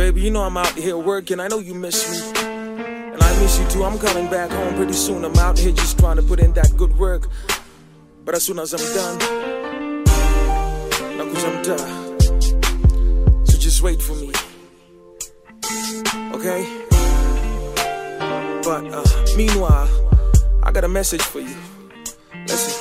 Baby, you know I'm out here working. I know you miss me. And I miss you too. I'm coming back home pretty soon. I'm out here just trying to put in that good work. But as soon as I'm done, nakuja mtaa. So just wait for me. Okay? But uh, meanwhile, I got a message for you. Listen.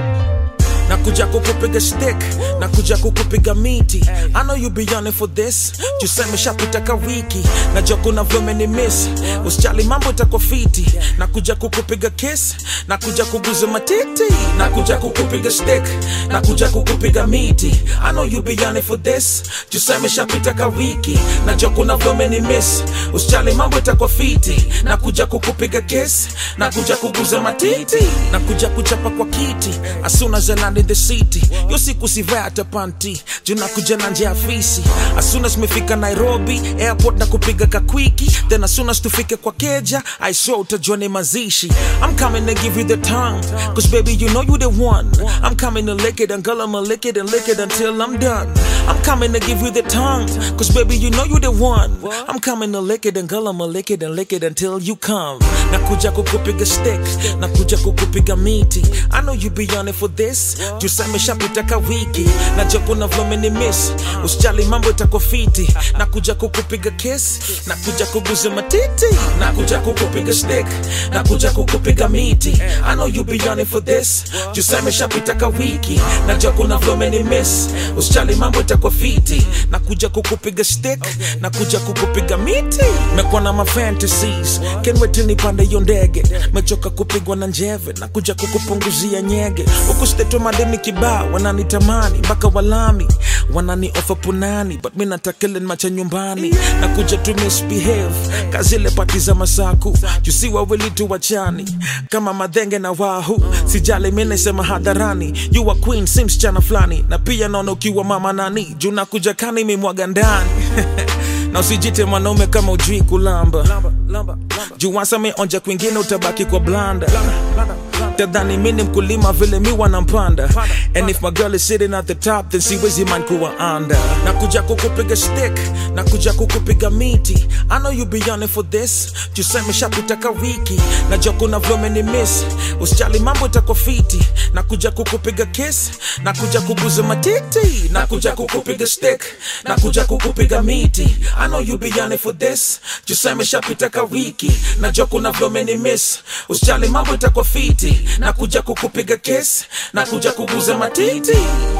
nakuja kukupiga stick nakuja kukupiga miti I know you be on it for this tuseme shapita ka wiki najua kuna vyome ni miss usijali mambo itakuwa fiti nakuja kukupiga kiss nakuja kuguza matiti nakuja kukupiga stick nakuja kukupiga miti I know you be on it for this tuseme shapita ka wiki najua kuna vyome ni miss usijali mambo itakuwa fiti nakuja kukupiga kiss nakuja kuguza matiti nakuja kuchapa kwa kiti as soon as I land in the city yo siku sivaa hata panti juna kuja na njia afisi as soon as mefika nairobi airport na kupiga kakwiki then as soon as tufike kwa keja i swear utajua ni mazishi i'm coming to give you the tongue cause baby you know you the one i'm coming to lick it and girl i'ma lick it and lick it until i'm done i'm coming to give you the tongue cause baby you know you the one i'm coming to lick it and girl i'ma lick it and lick it until you come nakuja kukupiga stick nakuja kukupiga miti i know you be on it for this tuseme shapita ka wiki najua kuna vlome ni miss usijali mambo itakuwa fiti nakuja kukupiga kiss nakuja kuguza matiti nakuja kukupiga stick nakuja kukupiga miti i know you be on it for this tuseme shapita ka wiki najua kuna vlome ni miss usijali mambo itakuwa fiti nakuja kukupiga stick nakuja kukupiga miti mekuwa na mafantasies can't wait till nipande hiyo ndege mechoka kupigwa na njeve nakuja kukupunguzia nyege huku stetwa madeni kibao wananitamani mpaka walami wanani ofa punani but mi natakele macha nyumbani nakuja tu misbehave kazile pati za masaku jusi wawili tu wachani kama madhenge na wahu sijali mi nasema hadharani you are queen si msichana fulani na pia naona ukiwa mama nani juu nakuja kani mimwaga ndani na usijite mwanaume kama ujui kulamba juu wasa meonja kwingine utabaki kwa blanda tadhani mi ni mkulima vile mi wanampanda and if my girl is sitting at the top then siwezi man kuwa anda nakuja kukupiga stick nakuja kukupiga miti i know you be on it for this tuseme shapita ka wiki najua kuna vyome ni miss usijali mambo itakuwa fiti nakuja kukupiga kiss nakuja kuguza matiti nakuja kukupiga stick nakuja kukupiga miti i know you be on it for this tuseme shapita ka wiki najua kuna vyome ni miss usijali mambo itakuwa fiti nakuja kukupiga kiss nakuja kuguza matiti